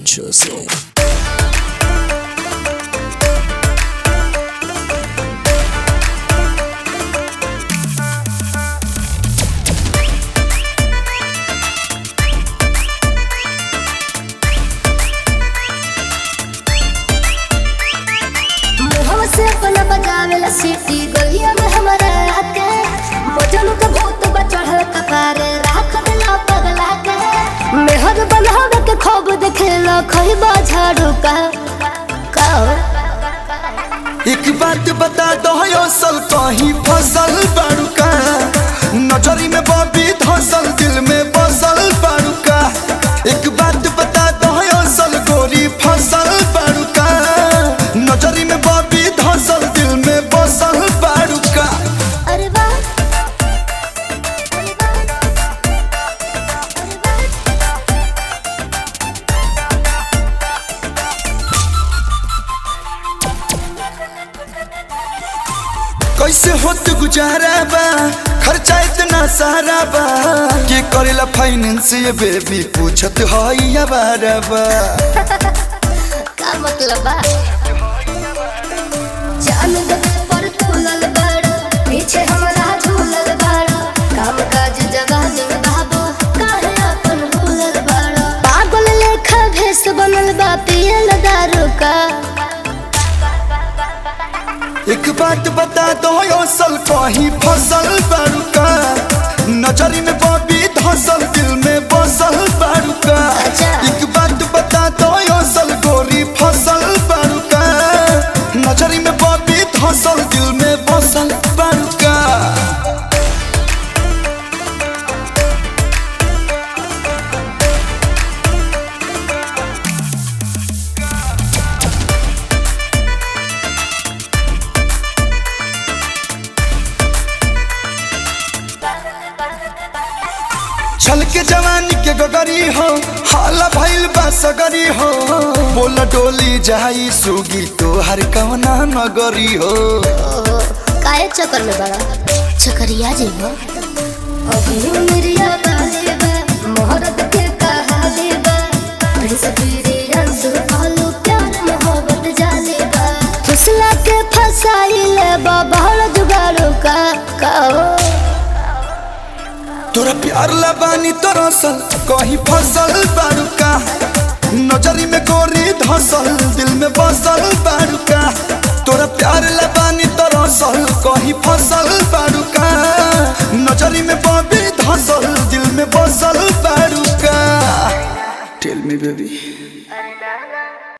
Consciously. मुहवा से अपना बजावेला सीटी गलिया में हमारा आके मजनू के भूत बचढ़ल कपारे राख देला पगला के मेहर बनावे के खूब देखेला खइबा झाड़ू का का एक बात बता दो असल कहीं फसल बाड़ूका नजरी में बबी धसल दिल में बसल बाड़ूका एक बात बता दो असल गोरी फसल बाड़ूका नजरी में बबी धसल दिल में बसल बाड़ूका अरे वाह अरे वाह अरे वाह कैसे होत गुजारा बा खर्चा इतना सारा बा के करेला फाइनेंस ये बेबी पूछत हई अबारा बा का मतलब बा जान दे पर तुलल बड़ पीछे हमरा झूलल बड़ काम काज जवान बाबू काहे अपन भूलल बड़ पागल लेखा भेस बनल बा पियल दारू का एक बात बता दो असल कहीं फसल बाड़ूका नजरी में बबी धसल दिल में बसल बाड़ूका अच्छा। एक बात बता दो असल गोरी फसल बाड़ूका नजरी में बबी धसल दिल में बसल बाड़ूका छल के जवानी के गगरी हो हाला भइल बा सगरी हो बोल डोली जाई सुगी तोहर कवना नगरी हो ओहो काहे चक्कर में बड़ा चक्करिया जी हो अभी मेरिया बाले बा मोहरत के कहा ले बा प्रिंस पीरी अंसु आलू प्यार मोहब्बत जाले बा फुसला के फसाई ले बा बहड़ जुगाड़ू का का हो तोरा प्यार लबानी तोरा सल कहीं फसल बाड़ूका नजरी में गोरी धसल दिल में बसल बाड़ूका तोरा प्यार लबानी तोरा सल कहीं फसल बाड़ूका नजरी में बबी धसल दिल में बसल बाड़ूका टेल मी बेबी अरे ना ना